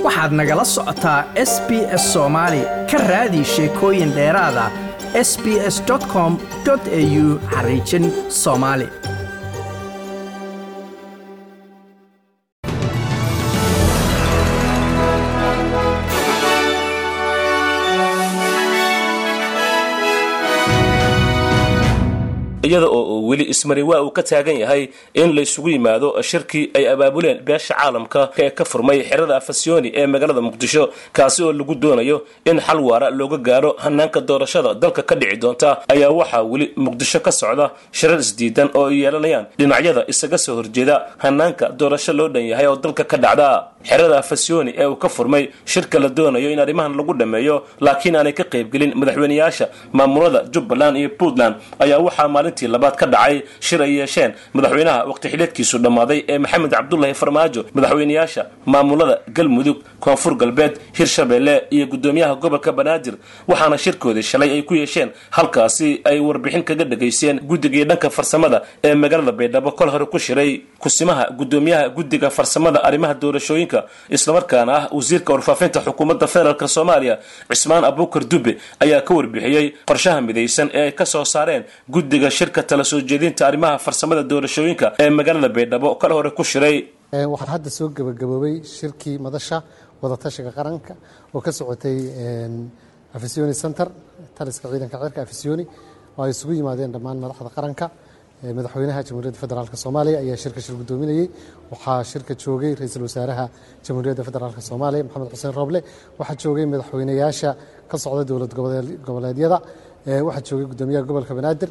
waxaad nagala socotaa s b s soomaali ka raadi sheekooyin dheeraada s b s com au xariijin soomaali iyada oo uu weli ismari waa uu ka taagan yahay in laysugu yimaado shirkii ay abaabuleen beesha caalamka ee ka furmay xerada afasyooni ee magaalada muqdisho kaasi oo lagu doonayo in xal waara looga gaaro hanaanka doorashada dalka ka dhici doonta ayaa waxaa weli muqdisho ka socda shirar isdiidan oo ay yeelanayaan dhinacyada isaga soo horjeeda hanaanka doorasho loo dhan yahay oo dalka ka dhacda xerada afasyooni ee uu ka furmay shirka la doonayo in arrimahan lagu dhammeeyo laakiin aanay ka qaybgelin madaxweyneyaasha maamulada jubbaland iyo puntland ayaa waxaa maalintii labaad ka dhacay shir ay yeesheen madaxweynaha waqti xidheedkiisu dhammaaday ee maxamed cabdulahi farmaajo madaxweyneyaasha maamulada galmudug koonfur galbeed hirshabeelle iyo gudoomiyaha gobolka banaadir waxaana shirkoodii shalay ay ku yeesheen halkaasi ay warbixin kaga dhegaysteen guddigii dhanka farsamada ee magaalada baydhabo kol hore ku shiray kusimaha gudoomiyaha guddiga farsamada arrimaha doorashooyinka islamarkaana ah wasiirka warfaafinta xukuumadda federaalk soomaaliya cismaan abuukar dube ayaa ka warbixiyey qorshaha midaysan ee ay ka soo saareen guddiga shirka tala soo jeedinta arrimaha farsamada doorashooyinka ee magaalada baydhabo kal hore ku shiray waxaan hadda soo gebagaboobay shirkii madasha wadatashiga qaranka oo ka socotay afisoni center taliska ciidanka cirka afisoni oo ay isugu yimaadeen dhammaan madaxda qaranka madaxweynaha jamhuuriyadda federaalk soomaaliya ayaa shirka shir gudoominayey waxaa shirka joogay ra-iisul wasaaraha jamhuuriyadda federaalk soomaaliya maxamed xuseen roble waxaa joogay madaxweyneyaasha ka socda dowlad goboleedyada waxaa joogay gudoomiyaha gobolka banaadir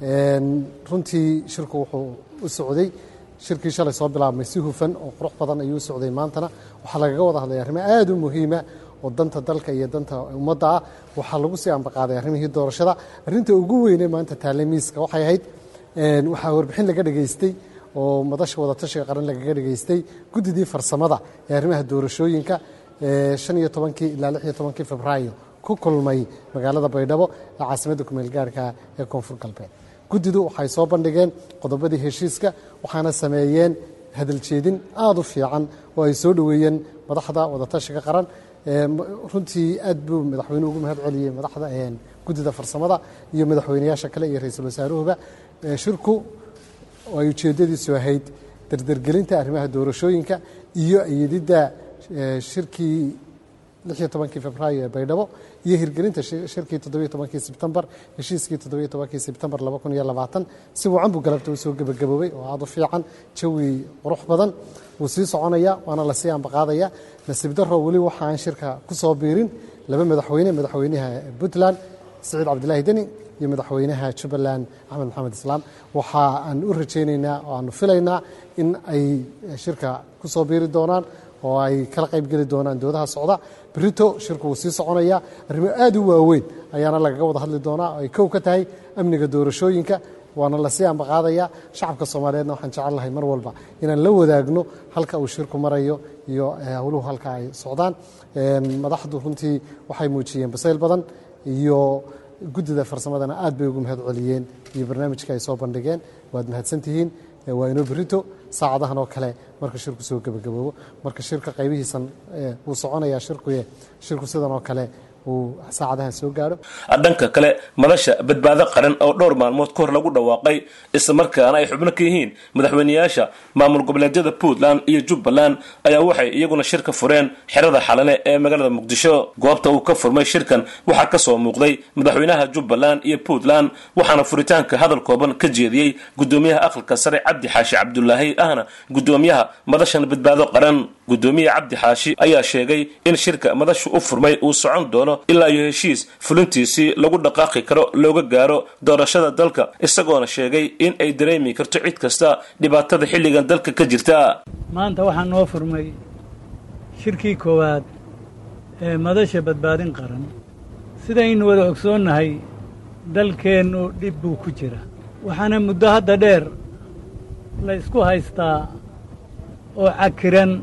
runtii shirku wuxuu u socday shirkii shalay soo bilaabmay si hufan oo qurux badan ayuu u socday maantana waxaa lagaga wada hadlay arrimo aada u muhiima oo danta dalka iyo danta ummadda ah waxaa lagu sii ambaqaaday arrimihii doorashada arrinta ugu weyne maanta taale miiska waxay ahayd waxaa warbixin laga dhegaystay oo madasha wadatashiga qaran lagaga dhegaystay guddidii farsamada ee arrimaha doorashooyinka shan iyo tobankii ilaa lix iyo tobankii febraayo ku kulmay magaalada baydhabo ee caasimadda kumeel gaarhka ee koonfur galbeed guddidu waxay soo bandhigeen qodobadii heshiiska waxaana sameeyeen hadaljeedin aada u fiican oo ay soo dhoweeyeen madaxda wadatashiga qaran runtii aad buu madaxweynuhu ugu mahad celiyey madaxda guddida farsamada iyo madaxweyneyaasha kale iyo ra-iisul wasaaruhuba shirku ay ujeeddadiisu ahayd dardergelinta arrimaha doorashooyinka iyo iyadidda shirkii lixiyo tobankii febraayo ee baydhabo iyo hirgelinta shirkii toddobiyo tobankii sebtembar heshiiskii toddobiyo tobankii sebtembar laba kun iyo labaatan si wacan buu galabta u soo gebagaboobay oo aada u fiican jawi qurux badan wuu sii soconaya waana lasii ambaqaadaya nasiib daro weli waxa aan shirka ku soo biirin laba madaxweyne madaxweynaha puntland siciid cabdilaahi deni iyo madaxweynaha jubbaland axmed maxamed islaam waxa aan u rajaynaynaa oo aanu filaynaa in ay shirka ku soo biiri doonaan oo ay kala qayb geli doonaan doodaha socda berito shirku wuu sii soconaya arrimo aada u waaweyn ayaana lagaga wada hadli doonaa oo ay kow ka tahay amniga doorashooyinka waana lasii ambaqaadaya shacabka soomaaliyeedna waxaan jecel lahay mar walba inaan la wadaagno halka uu shirku marayo iyo howluhu halka ay socdaan madaxdu runtii waxay muujiyeen basayl badan iyo guddida farsamadana aad bay ugu mahad celiyeen iyo barnaamijka ay soo bandhigeen waad mahadsantihiin waa inoo berito saacadahan oo kale marka shirku soo gebagaboobo marka shirka qaybihiisan wuu soconayaa shirkuye shirku sidan oo kale uu saacadahan soo gaaro dhanka kale madasha badbaado qaran oo dhowr maalmood ka hor lagu dhawaaqay islamarkaana ay xubno ka yihiin madaxweyneyaasha maamul goboleedyada puntland iyo jubbaland ayaa waxay iyaguna shirka fureen xerada xalane ee magaalada muqdisho goobta uu ka furmay shirkan waxaa ka soo muuqday madaxweynaha jubbaland iyo puntland waxaana furitaanka hadal kooban ka jeediyey gudoomiyaha aqalka sare cabdi xaashi cabdulaahi ahna gudoomiyaha madashan badbaado qaran gudoomiyaha cabdi xaashi ayaa sheegay in shirka madashu u furmay uu socon doono ilaa iyo heshiis fulintiisii lagu dhaqaaqi karo looga gaaro doorashada dalka isagoona sheegay in ay dareemi karto cid kasta dhibaatada xilligan dalka ka jirta maanta waxaa noo furmay shirkii koowaad ee madasha badbaadin qaran sidaynu wada ogsoonnahay dalkeennu dhib buu ku jira waxaana muddo hadda dheer la isku haystaa oo cakiran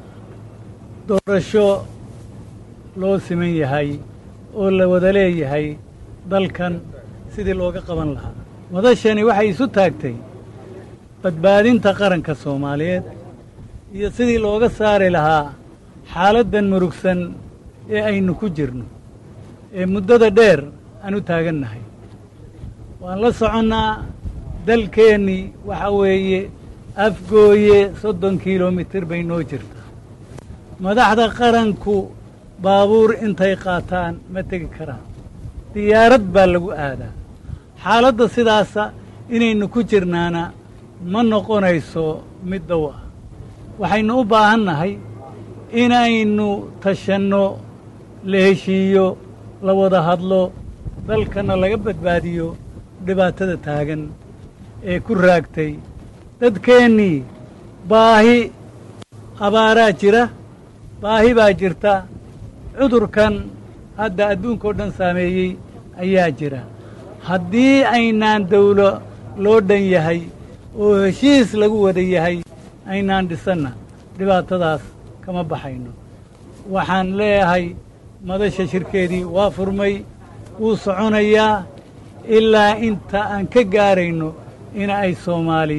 doorasho loo siman yahay oo la wada leeyahay dalkan sidii looga qaban lahaa madashani waxay isu taagtay badbaadinta qaranka soomaaliyeed iyo sidii looga saari lahaa xaaladdan murugsan ee aynu ku jirno ee muddada dheer aan u taagannahay waan la soconnaa dalkeennii waxaa weeye afgooye soddon kilomitir bay noo jirtaa madaxda qaranku baabuur intay qaataan ma tegi karaan diyaarad baa lagu aadaa xaaladda sidaasa inaynu ku jirnaana ma noqonayso mid dow ah waxaynu u baahan nahay inaynu tashanno la heshiiyo la wada hadlo dalkana laga badbaadiyo dhibaatada taagan ee ku raagtay dadkeennii baahi abaaraa jira baahi baa jirta cudurkan hadda adduunka oo dhan saameeyey ayaa jira haddii aynaan dawlo loo dhan yahay oo heshiis lagu wada yahay aynaan dhisanna dhibaatadaas kama baxayno waxaan leeyahay madasha shirkeedii waa furmay wuu soconayaa ilaa inta aan ka gaarayno in ay soomaali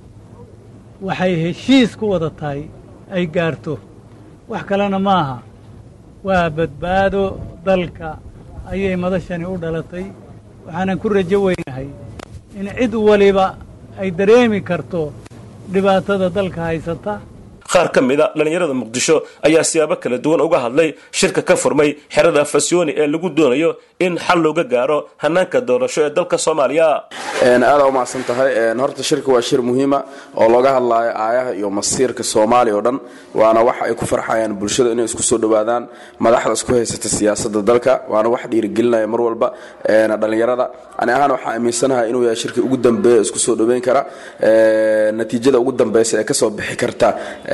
waxay heshiis ku wada tahay ay gaarto wax kalena maaha waa badbaado dalka ayay madashani u dhalatay waxaanan ku rajo weynahay in cid waliba ay dareemi karto dhibaatada dalka haysata qaar ka mid a dhallinyarada muqdisho ayaa siyaabo kala duwan uga hadlay shirka ka furmay xerada fasyooni ee lagu doonayo in xal looga gaaro hanaanka doorasho ee dalka soomaaliya aada u mahadsan tahay horta shirka waa shir muhiima oo looga hadlaayo aayaha iyo masiirka soomaaliya oo dhan waana wax ay ku farxayaan bulshada inay isku soo dhowaadaan madaxda isku haysata siyaasada dalka waana wax dhiirigelinaya mar walba dhallinyarada ani ahaan waxaa aaminsanahay inuu yahay shirkii ugu dambeeya isku soo dhoweyn kara natiijada ugu dambeysa ee kasoo bixi karta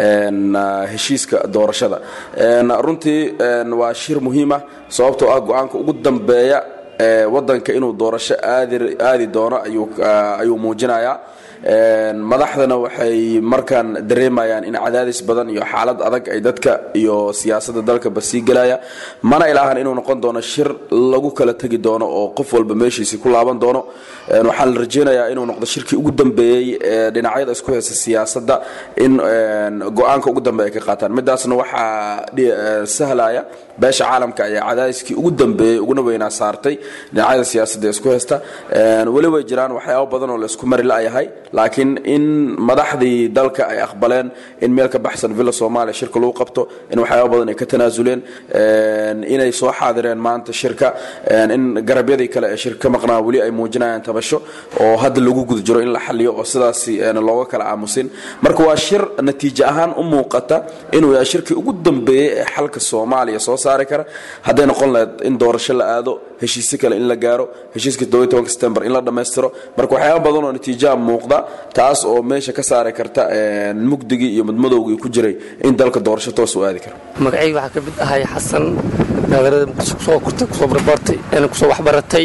heshiiska doorashada runtii waa shir muhiima sababtoo ah go-aanka ugu dambeeya wadanka inuu doorasho aadi doono ayuu muujinayaa madaxdana waxay markaan dareemayaan in cadaadis badan iyo xaalad adag ay dadka iyo siyaasada dalkaba sii gelaya mana ilaahan inuu noqon doono shir lagu kala tegi doono oo qof walba meeshiisii ku laaban doono waxaan la rajeynayaa inuu noqdo shirkii ugu dambeeyey ee dhinacyada isku haysa siyaasada in go-aanka ugu dambe ay ka qaataan midaasna waxaa sahlaya beesha caalamka ayaa cadaadiskii ugu dambeeyey uguna weynaa saartay dhinacyada siyaasada isku haysta weli way jiraan waxyaabo badan oo laisku mari la-yahay laakiin in madaxdii dalka ay aqbaleen in meel ka baxsan villa soomaaliya shirka lagu qabto in waxyaaba badan ay ka tanaasuleen inay soo xaadireen maanta shirka in garabyadii kale ee shirka ka maqnaa weli ay muujinayaan tabasho oo hadda lagu guda jiro in la xaliyo oo sidaasi looga kala aamusin marka waa shir natiijo ahaan u muuqata inuu yahay shirkii ugu dambeeyey ee xalka soomaaliya soo saari kara hadday noqon lahayd in doorasho la aado heshiisyo kale in la gaaro heshiiska september in la dhammaystiro marka waxyaaba badan oo natiijaha muuqda taas oo meesha ka saari karta mugdigii iyo madmadowgii ku jiray in dalka doorasho toos u aadi karo magacayga waxaa ka mid ahay xasan magaalada muqdisho kusoo kortay kusoo barbaartay kusoo waxbaratay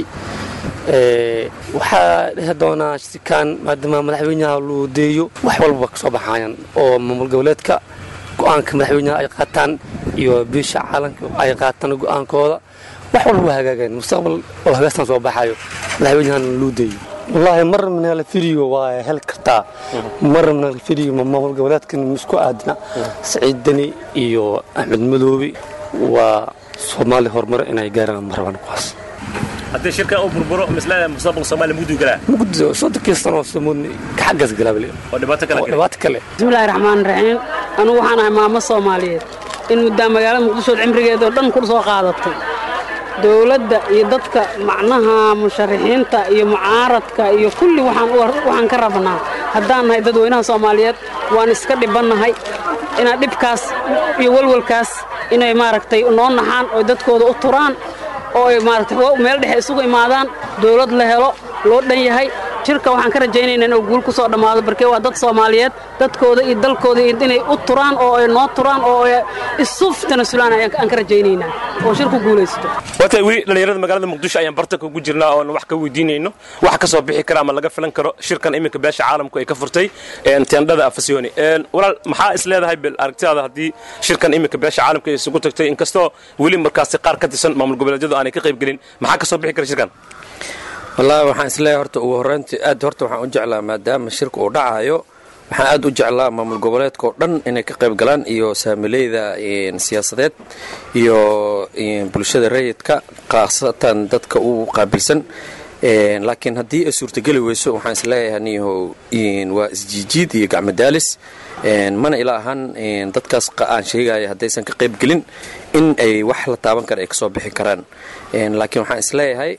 waxaa dhehi doonaa shirkaan maadaama madaxweynaha loo deeyo wax walba ka soo baxayaan oo maamul goboleedka go-aanka madaxweynaha ay qaataan iyo biisha caalamka ay qaataan go-aankooda wax walba waa hagaageen mustaqbal oo hagaastan soo baxayo madaxweynahan loo deeyo wallaahi mar minala firigo waa heli kartaa mar minala firigo maamul goboleedkan isku aadna saciid deni iyo axmed madoobi waa soomaali horumar inay gaaraan marabaan kuwaas haddii shirkan uu burburo mislada mustaqbalka soomaaliya mugdigu galaa mugdido soddonkii sano soomoni kaxaggaas galaabale oo dhibaato kale oo dhibaato kale bismillahi raxmaan raxiim anugu waxaan ahay maamo soomaaliyeed in muddaa magaalada muqdishood cimrigeeda oo dhan ku soo qaadatay dowladda iyo dadka macnaha musharaxiinta iyo mucaaradka iyo kulli waxaan ka rabnaa haddaan nahay dadweynaha soomaaliyeed waan iska dhibannahay inaa dhibkaas iyo walwalkaas inay maaragtay noo naxaan oo dadkooda u turaan oo ay maaragtay meel dhexe isugu imaadaan dowlad la helo loo dhan yahay jirka waxaan ka rajaynaynaa inuu guul ku soo dhammaado barkee waa dad soomaaliyeed dadkooda iyo dalkooda inay u turaan oo ay noo turaan oo ay isu tanasulaan aan ka rajaynaynaa oo shirku guulaysto waata weli dhallinyarada magaalada muqdisho ayaan bartanka ugu jirnaa oon wax ka weydiinayno waxa ka soo bixi kara ama laga filan karo shirkan iminka beesha caalamku ay ka furtay teendhada afasyooni walaal maxaa is leedahay bil aragtidaada haddii shirkan iminka beesha caalamka ay isugu tagtay inkastoo weli markaasi qaar ka tirsan maamul goboleedyadu aanay ka qayb gelin maxaa ka soo bixi kara shirkan wallaahi waxaan isleeyahay horta ugu horrayntii aad horta waxaan u jeclaa maadaama shirka uu dhacayo waxaan aad u jeclaa maamul goboleedka oo dhan inay ka qayb galaan iyo saamileyda siyaasadeed iyo bulshada rayidka khaasatan dadka u qaabilsan laakiin haddii ay suurtageli weyso waxaan isleeyahay niyahow waa isjiijiid iyo gacmadaalis mana ila ahaan dadkaas aan sheegaya haddaysan ka qayb gelin in ay wax la taaban kara ay kasoo bixi karaan laakiin waxaan isleeyahay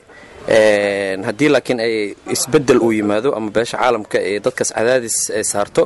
haddii laakiin ay isbedel uu yimaado ama beesha caalamka ee dadkaas cadaadis ay saarto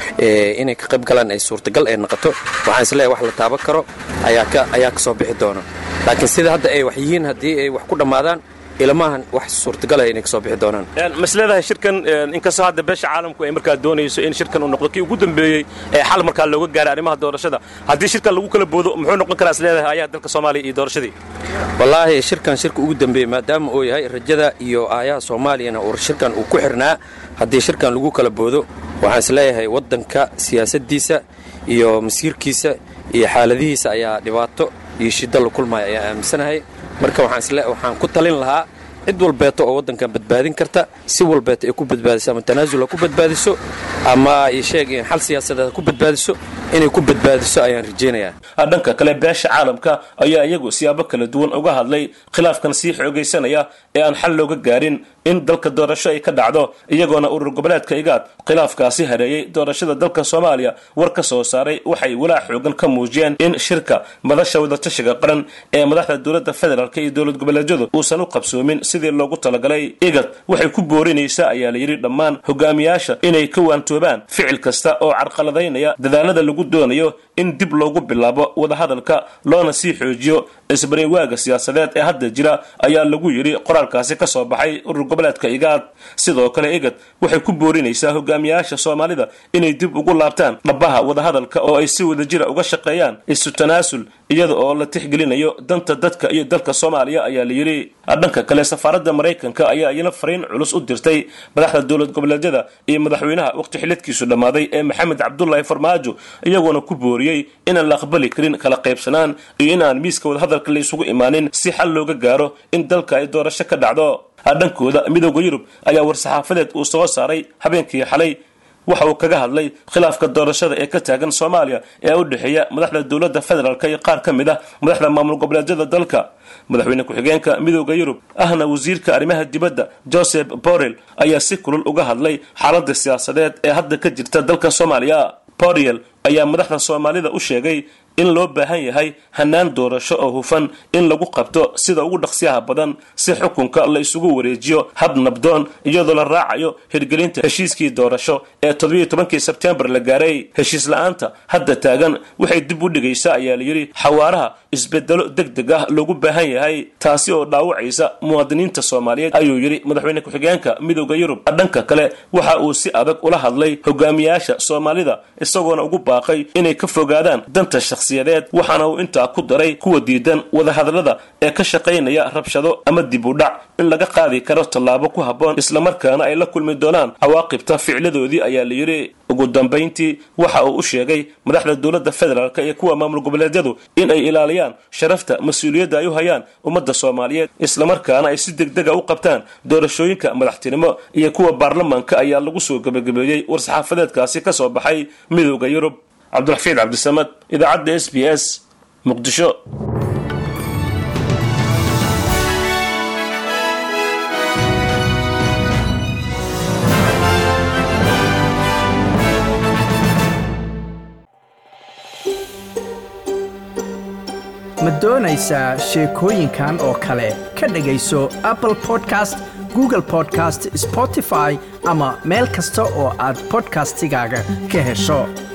inay ka qayb galaan ay suurtagal ay noqoto waxaan isleeyahay wax la taaban karo ayaa kasoo bixi doona laakiin sida hadda ay wax yihiin haddii ay wax ku dhammaadaan ilmahan wax suurtagalaya inay kasoo bixi doonaan masleedahay shirkan inkastoo hadda beesha caalamku ay markaa doonayso in shirkan uu noqdo kii ugu dambeeyey ee xal markaa looga gaaray arrimaha doorashada haddii shirkan lagu kala boodo muxuu noqon karaa isleedahay ayaa dalka soomaaliya iyo doorashadii wallaahi shirkan shirka ugu dambeeyey maadaama uu yahay rajada iyo aayaha soomaaliyana uu shirkan uu ku xirnaa haddii shirkan lagu kala boodo waxaan isleeyahay waddanka siyaasaddiisa iyo masiirkiisa iyo xaaladihiisa ayaa dhibaato iyo shiddo la kulmaya ayaa aaminsanahay marka waxaan ku talin lahaa cid walbeeto oo waddankan badbaadin karta si walbeeto ay ku badbaadiso ama tanaasul ha ku badbaadiso ama sheeg xal siyaasadeed ha ku badbaadiso inay ku badbaadiso ayaan rajaynayaa dhanka kale beesha caalamka ayaa iyagu siyaabo kala duwan uga hadlay khilaafkan sii xoogaysanaya ee aan xal looga gaarin in dalka doorasho ay ka dhacdo iyagoona urur goboleedka igaad khilaafkaasi hareeyey doorashada dalka soomaaliya war ka soo saaray waxay walaac xoogan ka muujiyeen in shirka madasha wadatashiga qaran ee madaxda dowladda federaalk iyo dowlad goboleedyadu uusan u qabsoomin sidii loogu talagalay igad waxay ku boorinaysaa ayaa la yidhi dhammaan hogaamiyaasha inay ka waantoobaan ficil kasta oo carqaladaynaya dadaalada lagu doonayo in dib loogu bilaabo wadahadalka loona sii xoojiyo isbariwaaga siyaasadeed ee hadda jira ayaa lagu yidhi qoraalkaasi ka soo baxay urur goboleedka igaad sidoo kale igad waxay ku boorinaysaa hogaamiyaasha soomaalida inay dib ugu laabtaan dhabaha wadahadalka oo ay si wadajira uga shaqeeyaan isu tanaasul iyada oo la tixgelinayo danta dadka iyo dalka soomaaliya ayaa la yidhi dhanka kale safaaradda maraykanka ayaa iyana fariin culus u dirtay madaxda dowlad goboleedyada iyo madaxweynaha waqti xilidkiisu dhammaaday ee maxamed cabdulaahi farmaajo iyagoona ku booriyey inaan la aqbali karin kala qaybsanaan iyo inaan miiska wadahadalka la isugu imaanin si xal looga gaaro in dalka ay doorasho ka dhacdo dhankooda midooda yurub ayaa war-saxaafadeed uu soo saaray habeenkii xalay waxa uu kaga hadlay khilaafka doorashada ee ka taagan soomaaliya ee u dhexeeya madaxda dowladda federaalk iyo qaar ka mid ah madaxda maamul goboleedyada dalka madaxweyne ku-xigeenka midooda yurub ahna wasiirka arrimaha dibadda joseph borrell ayaa si kulul uga hadlay xaaladda siyaasadeed ee hadda ka jirta dalka soomaaliya borrell ayaa madaxda soomaalida u sheegay in loo baahan yahay hanaan doorasho oo hufan in lagu qabto sida ugu dhaqsiyaha badan si xukunka la isugu wareejiyo hab nabdoon iyadoo la raacayo hirgelinta heshiiskii doorasho ee toddobiiyo tobankii sebtembar la gaaray heshiis la-aanta hadda taagan waxay dib u dhigaysaa ayaa layidhi xawaaraha isbedelo deg deg ah loogu baahan yahay taasi oo dhaawacaysa muwaadiniinta soomaaliyeed ayuu yidhi madaxweyne ku-xigeenka midooda yurub dhanka kale waxa uu si adag ula hadlay hogaamiyaasha soomaalida isagoona ugu baaqay inay ka fogaadaan danta shakhsiyadeed waxaana uu intaa ku daray kuwa diidan wadahadallada ee ka shaqaynaya rabshado ama dib u dhac in laga qaadi karo tallaabo ku habboon islamarkaana ay la kulmi doonaan cawaaqibta ficladoodii ayaa la yidhi ugu dambayntii waxa uu u sheegay madaxda dowladda federaalk iyo kuwa maamul goboleedyadu in ay ilaaliyaan sharafta mas-uuliyadda ay u hayaan ummadda soomaaliyeed islamarkaana ay si degdega u qabtaan doorashooyinka madaxtinimo iyo kuwa baarlamaanka ayaa lagu soo gebagabeeyey war-saxaafadeedkaasi ka soo baxay midooda yurub cabdulxafiid cabdisamad idaacadda s b s muqdisho ma doonaysaa sheekooyinkan oo kale ka dhegayso apple podcast google podcast spotify ama meel kasta oo aad bodkastigaaga ka hesho